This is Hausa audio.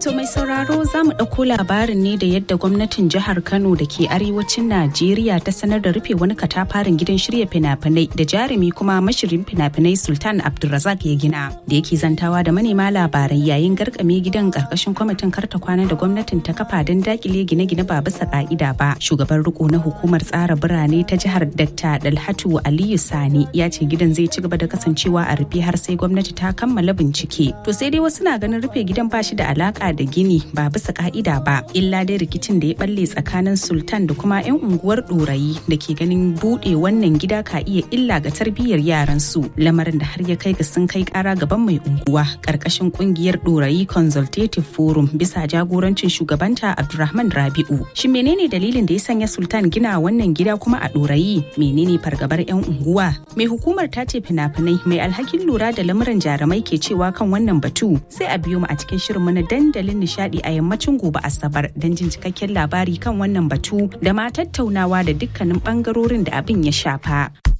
To mai sauraro za mu ɗauko labarin ne da yadda gwamnatin jihar Kano da ke arewacin Najeriya ta sanar da rufe wani katafaren gidan shirya fina-finai da jarumi kuma mashirin fina-finai Sultan Abdulrazak ya gina. Da yake zantawa da manema labarai yayin garkame gidan karkashin kwamitin karta kwana da gwamnatin ta kafa don dakile gine-gine ba bisa ka'ida ba. Shugaban riko na hukumar tsara birane ta jihar Dr. Dalhatu Aliyu Sani ya ce gidan zai ci gaba da kasancewa a rufe har sai gwamnati ta kammala bincike. To sai dai wasu na ganin rufe gidan ba shi da alaka da gini ba bisa ka'ida ba illa dai rikicin da ya balle tsakanin sultan da kuma 'yan unguwar ɗorayi da ke ganin buɗe wannan gida ka iya illa ga tarbiyyar yaran su lamarin da har ya kai ga sun kai kara gaban mai unguwa karkashin kungiyar ɗorayi consultative forum bisa jagorancin shugabanta abdulrahman rabi'u shin menene dalilin da ya sanya sultan gina wannan gida kuma a ɗorayi menene fargabar 'yan unguwa mai hukumar ta ce fina-finai mai alhakin lura da lamuran jarumai ke cewa kan wannan batu sai a biyo mu a cikin shirin na dandalin nishadi a yammacin gobe asabar don jin cikakken labari kan wannan batu da ma tattaunawa da dukkanin bangarorin da abin ya shafa.